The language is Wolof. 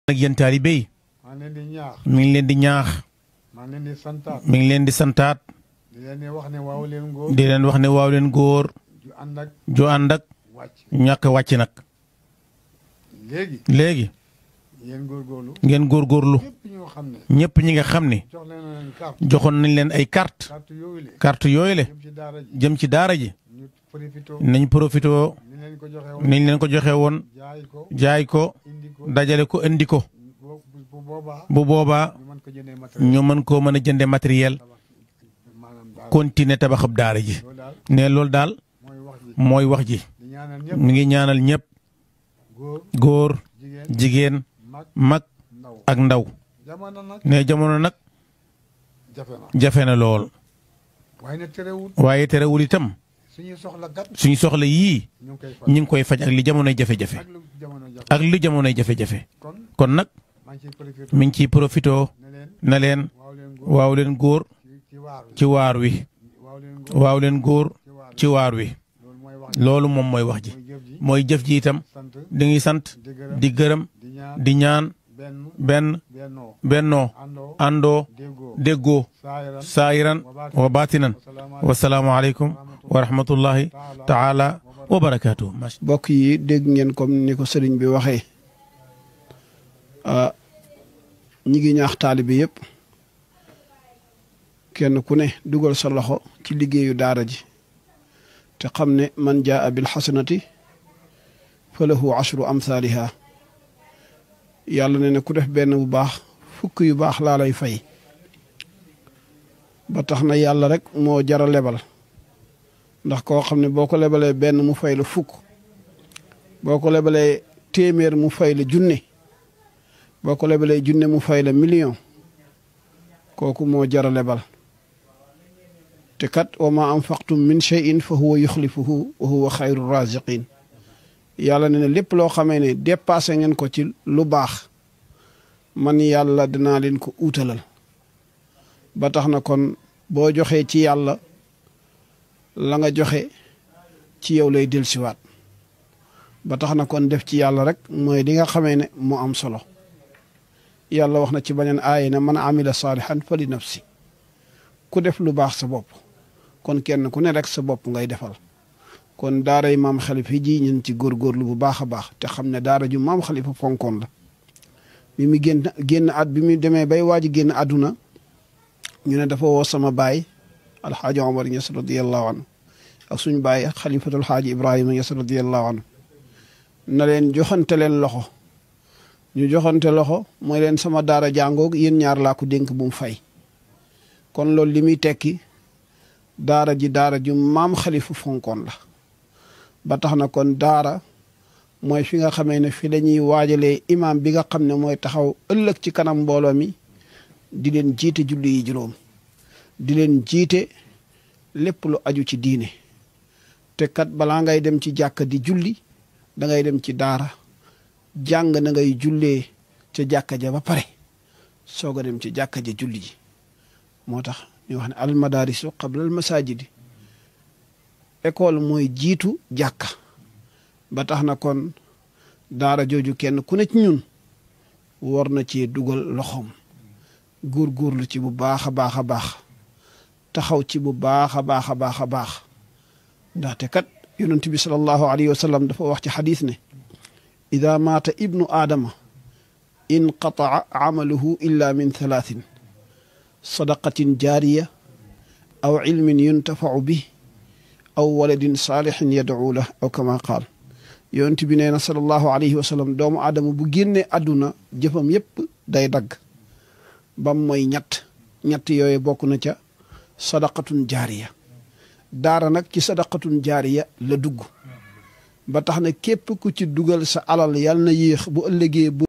ak yéen taalibe yi maa ngi leen di ñaax mi ngi leen di ñaax maa ngi leen di santaat mi ngi leen di santaat di leen di wax ne waaw leen góor di leen wax ne waaw leen góor ju ànd ak ju ànd ak wàcc ñàkk a wàcc nag léegi léegi yéen góorgóorlu ngeen góorgóorlu ñëpp ñoo xam ne ñëpp ñi nga xam ni jox leen leen carte joxoon nañ leen ay carte carte yooyu le carte yooyu le jëm ci daara ji jëm ci daara ji ñu profité nañ profité ni leen ko joxe woon niñ leen ko joxe woon jaay ko jaay ko indi ko dajale ko indi ko bu bu boobaa bu boobaa ñu mën ko jëndee matériel ñu mën koo mën a jënde matériel maanaam daara continuer tabaxab daara ji loolu daal ne loolu daal mooy wax ji mooy wax ji di ñaanal ñëpp mi ngi ñaanal ñëpp góor góor jigéen jigéen mag mag ndaw ak ndaw jamono nag ne jamono nag jafe na jafe na lool waaye nag terewul waaye terewul itam suñuy soxla gat suñu soxla yii ñu ngi koy faj ñu ngi koy faj ak li jamonoy jafe-jafe ak lu jamono jafe ak li jamonoy jafe-jafe kon kon nag maa ngi ciy profité mi ngi ciy profité ne leen na leen waaw leen góor waaw leen góor ci ci waar wi ci waar wi waaw leen góor waaw leen góor ci waar wi ci waar wi loolu mooy wax ji loolu moom mooy wax ji mooy jëf ji mooy jëf ji itam sant di ngi sant di gërëm di gërëm di ñaan di ñaan benn benn bennoo bennoo àndoo àndoo déggoo déggoo saayiran saayiran wa baatinan wasalaamu aleykum wa rahmatullahi taala wa barakaatuhu mbokk yi dégg ngeen comme ni ko sëriñ bi waxee ah ñi ngi ñaax taalibe yëpp kenn ku ne dugal sa loxo ci liggéeyu daara ji te xam ne man jaa bil xasanati fa lahu ashru amsaaliha yàlla ne ne ku def benn bu baax fukk yu baax laa lay fay ba tax na yàlla rek moo jara lebal ndax koo xam ne boo ko lebalee benn mu fay la fukk boo ko lebalee téeméer mu fay la junne boo ko lebalee junne mu fay la million kooku moo jara lebal te kat wa ma anfaqtum min shay'in fa huwa yuxlifuhu wa huwa xayru raziqin yàlla ne ne lépp loo xamee ne dépassé ngeen ko ci lu baax man yàlla dinaa leen ko uutalal ba tax na kon boo joxee ci yàlla la nga joxe ci yow lay dellusiwaat ba tax na kon def ci yàlla rek mooy li nga xamee ne moo am solo yàlla wax na ci beneen aaya ne man amila saalihan fa li nafsi ku def lu baax sa bopp kon kenn ku ne rek sa bopp ngay defal kon daaray maam xalifa ji ñun ci góorgóorlu bu baax a baax te xam ne daara ju maam xalifa fonkoon la bi mu génn génn at bi mu demee bay waaj génn àdduna ñu ne dafa woo sama baay alxaaji omar ñes radiallahu anhu ak suñ baay xalifatul xaaji ibrahima ñes radiallahu anhu na leen joxante leen loxo ñu joxante loxo mooy leen sama daara jàngoog yéen ñaar laa ko dénk bu mu fay kon loolu li muy tekki daara ji daara ju maam xalifa fonkoon la ba tax na kon daara mooy fi nga xamee ne fi dañuy waajalee imaam bi nga xam ne mooy taxaw ëllëg ci kanam mbooloo mi di leen jiite julli yi juróom di leen jiite lépp lu aju ci diine te kat balaa ngay dem ci jàkka di julli da ngay dem ci daara jàng na ngay jullee ca jàkka ja ba pare soog a dem ci jàkka ja julli ji moo tax ñu wax ne al madarisu qabla al masajidi école mooy jiitu jàkka ba tax na kon daara jooju kenn ku ne ci ñun war na cee dugal loxoom góorgóorlu ci bu baax a baax a baax taxaw ci bu baax a baax a baax a baax ndaxte kat yonent bi sallallahu alayhi wa sallam dafa wax ci xadis ne ida maata ibnu aadama inqataa amaluhu illa min thalathin sadaqatin jaariya aw ilmin yuntafau bi aw waladin saalixin yad'u lah aw kama qaal yonent bi nee na sallallahu alayhi wa sallam doomu aadama bu génnee àdduna jëfam yépp day dagg bam mooy ñett ñett yooyu bokk na ca sadaqatun jaariya daara nag ci sadaqatun jaariya la dugg ba tax na képp ku ci dugal sa alal yàlla na yéex bu ëllëgee bu